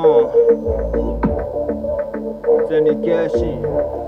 Uh. Zeni Keshi.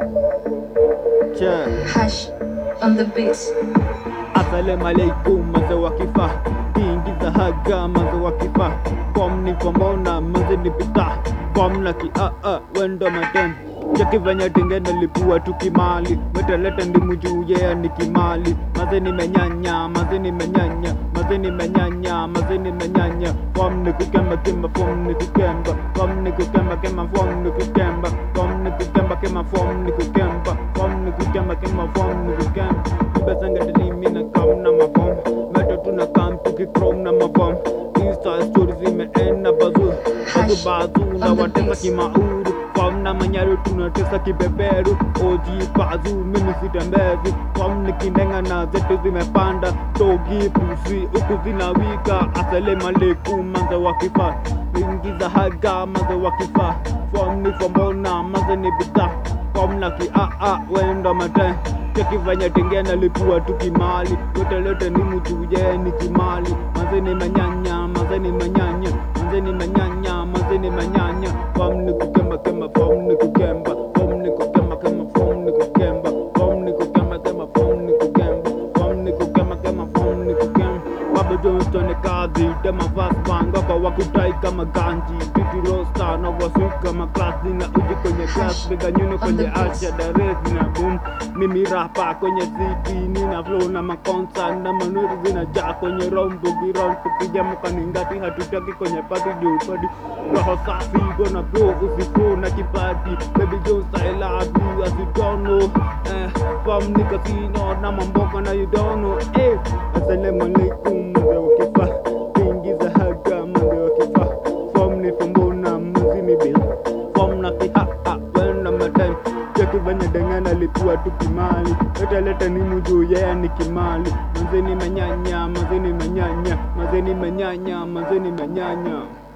Che. Hash on the beats. Asalamu alaikum maze wa kifaa kiingiza haga maze wa kifaa kom ni komona maze ni pita kom na ki a a wendo matem cheki venye tingene lipua tukimali metelete ndimu juu yea ni kimali maze nimenyanya maze nimenyanya maze nimenyanya maze nimenyanya kom ni kukemba kemba fom ni kukemba kom ni kukemba kemba fom ni kukemba kom ni kukemba kemba fom ni kukemba kom ni kukemba kemba fom ni kukemba Ibesanga delimi na kam na mabom Meto tuna kam tuki chrome na mabom Insta stories zimeenda bazu Bazu bazu na watesa kimauru Kom na manyaru tunatesa kibeberu Oji bazu mimi sitembezu Kom nikindenga na zetu zimepanda Togi pusi huku zinawika Asalamu alaikum manze wa kifaa Ingiza haga manze wa kifaa Fom ni fombona manze ni bidhaa Kom na ki a a wendo mate cheki venye tengena lipua tu kimali yotelete ni mutuje ni kimali manze ni manyanya manze ni manyanya manze ni manyanya manze ni manyanya fom ni kukemba kemba fom ni kukemba fom ni kukemba kemba fom ni kukemba fom ni kukemba kemba fom ni kukemba fom ni kukemba kemba fom ni kukemba Baba Johnston kazi tema fast panga kwa wakutai kama ganji Titi rosta na wasui kama klasi na uji kwenye class Bega nyuno kwenye asha darezi na boom Mimi rapa kwenye city nina flow na makonsa na manuri zinajaa kwenye rombo giron Tukija mkaningati hatutaki kwenye party juu party Roho safi gonna blow usiku na kipati Baby Jones I love you as you don't know eh, From nigga sino na mamboka na you don't know eh, Assalamu alaikum mzee wa kifaa Kuingiza haga mzee wa kifaa Form ni fombona mzi ni bil Form na kiha ha wenda madem Cheki venye dengana lipua tu kimali Leta leta ni mujuu yeye ni kimali Mazeni manyanya, mazeni manyanya Mazeni manyanya, mazeni manyanya